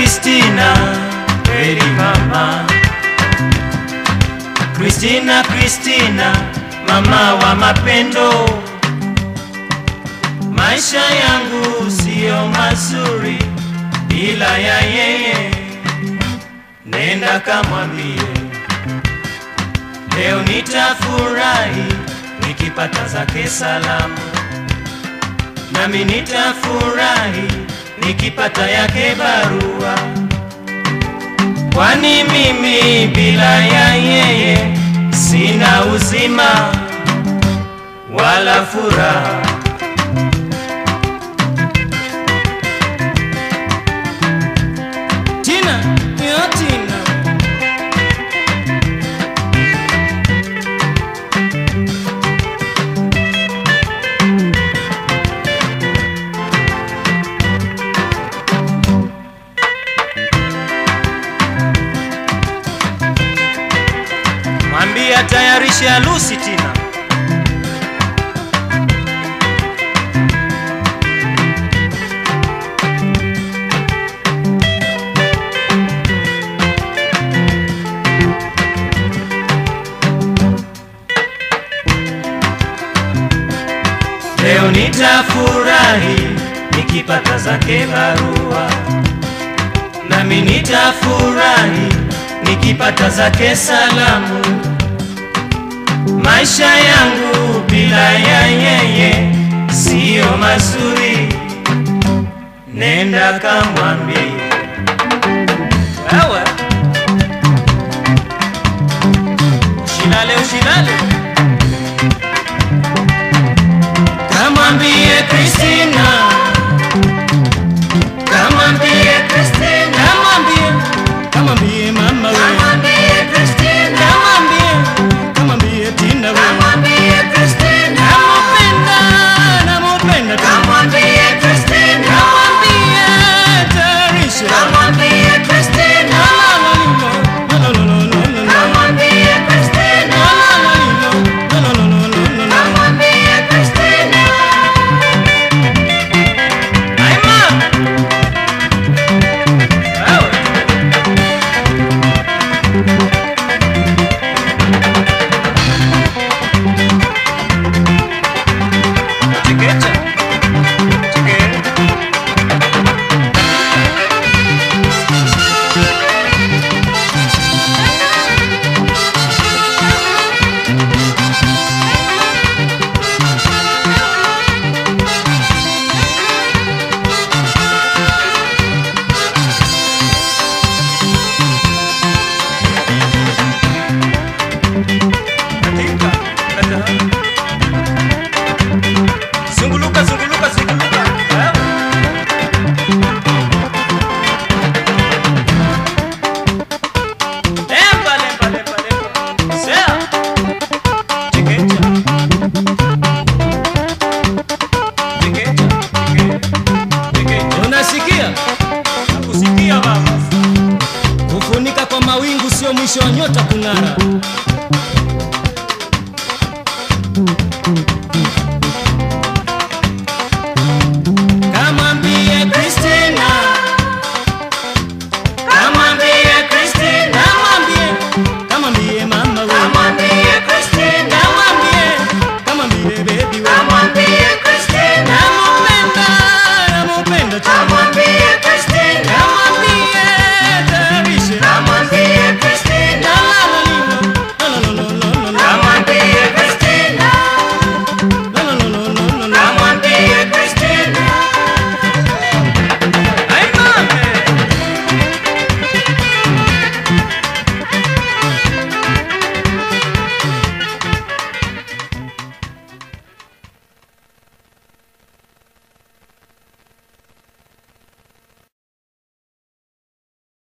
Kristina, kweli mama. Kristina, Kristina, mama wa mapendo. Maisha yangu siyo mazuri bila ya yeye, nenda kamwambie leo nitafurahi nikipata zake salamu, nami nitafurahi nikipata yake barua, kwani mimi bila ya yeye sina uzima wala furaha. Tina, yo Tina. Mwambie atayarishe harusi Tina. Leo nitafurahi nikipata zake barua, nami nitafurahi nikipata zake salamu. Maisha yangu bila ya yeye siyo mazuri, nenda kamwambie wewe. Usilale, usilale, kamwambie Kristina, kamwambie Kristina, kamwambie, kamwambie mama wewe. Kamwambie Christina, Kamwambie, kamwambie Tina wewe. kamwambie Christina, Namupenda, namupenda tu. kamwambie Christina, Kamwambie tayarisha. kamwambie Christina, Lalolilo, lalolilo, kamwambie Christina, lalolilo, lalolilo. kamwambie Christina. Aima. Wewe. Chekecha. Cheke. Katika. Katika. Zunguluka, zunguluka, zunguluka. Wewe. Lemba, lemba, lemba, lemba. Sea. Chekecha. Chekecha, cheke- chekecha. Unasikia? Nakusikia baba. Kufunika kwa mawingu sio mwisho wa nyota kung'ara.